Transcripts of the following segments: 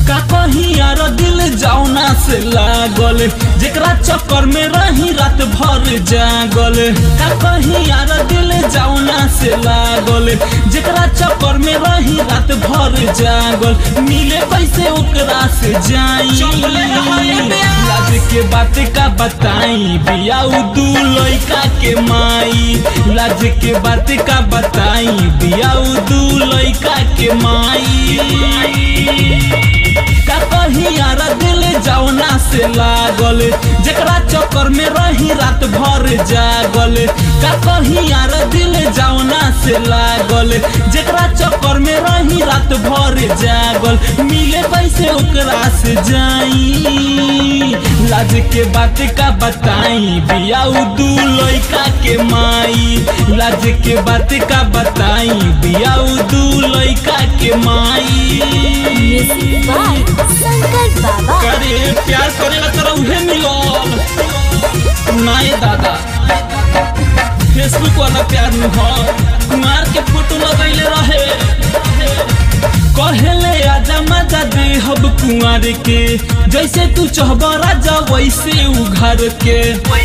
का कहीं यार दिल जौना से लागल जेकरा चक्कर में रही रात भर जागल का कहीं यार दिल जौना से लागल जेकरा चक्कर में रही रात भर जागल मिले कैसे ओकरा से जाई लाज के बात का बताई बियाऊ दू लइका के माई लाज के बात का बताई बियाऊ दू लइका के माई का कहीं यार दिल जौना से लागल जेकरा चक्कर में रही रात भर जागल का कहीं यार दिल जौना से लागल जेकरा चक्कर में रही रात भर जागल मिले कैसे ओकरा से जाई लाज के बात का बताई बियाऊ दू लइका के माई लाज के बात का बताई बियाऊ दू लइका के माई म्यूजिक बाय शंकर बाबा करे प्यार करेला तोरा उहे मिलल नाय दादा फेसबुक वाला प्यार न हो कुमार के फोटो लगैले रहे कहेले आजा मजा दे हब कुमार के जैसे तू चाहबा राजा वैसे उघार के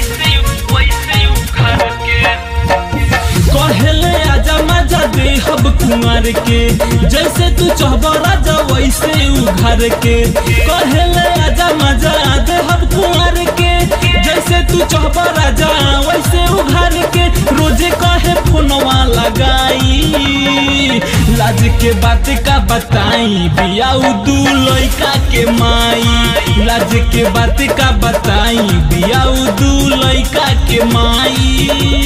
कहेले आजा मजा दे हब कुमार के जैसे तू चाहबा राजा वैसे उघार के कहेले आजा मजा दे हब कुमार के जैसे तू चाहबा राजा वैसे उघार के रोजे कहे फोनवा लगाई लाज के बात का बताई बियाऊ दू लइका के माई लाज के बात का बताई बियाऊ दू लइका के माई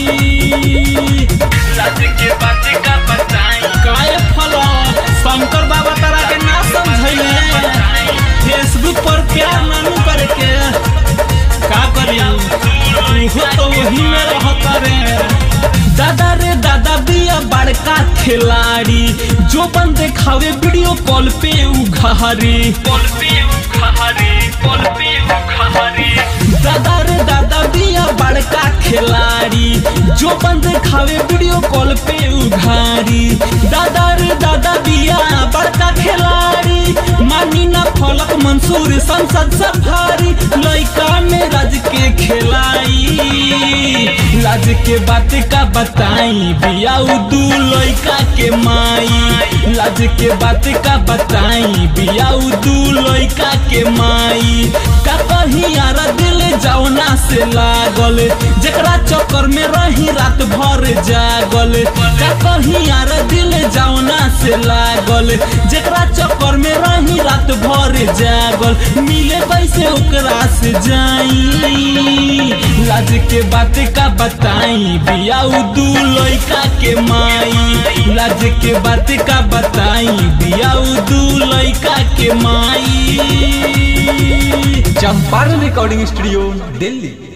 लाज के बात का बताई काय फला शंकर बाबा तारा के ना समझैले फेसबुक पर प्यार नानू करके का करी तू तो वही में रहता रे दादा रे दादा बिया बड़का खिलाड़ी जो बंदे खावे वीडियो कॉल पे उघारी कॉल पे उघारी कॉल पे उघारी दादा रे दादा बिया बड़का खिलाड़ी जो बंदे खावे वीडियो कॉल पे उघारी दादा रे दादा बिया बड़का खिलाड़ी मानी ना फलक मंसूर संसद सफारी लइका में राज के खिलाई लाज के बात का बताई बियाऊ दू लइका के माई लाज के बात का बताई बियाऊ दू लइका के माई का कहीं यार दिल जौना से लागल जेकरा चक्कर में रही रात भर जागल का कहीं यार दिल जौना से लागल जेकरा चक्कर में रही रात भर जागल मिले कैसे ओकरा से जाई लाज के बात का बताई बियाऊ दू लइका के माई लाज के बात का बताई बियाऊ दू लइका के माई चंपारण रिकॉर्डिंग स्टूडियो दिल्ली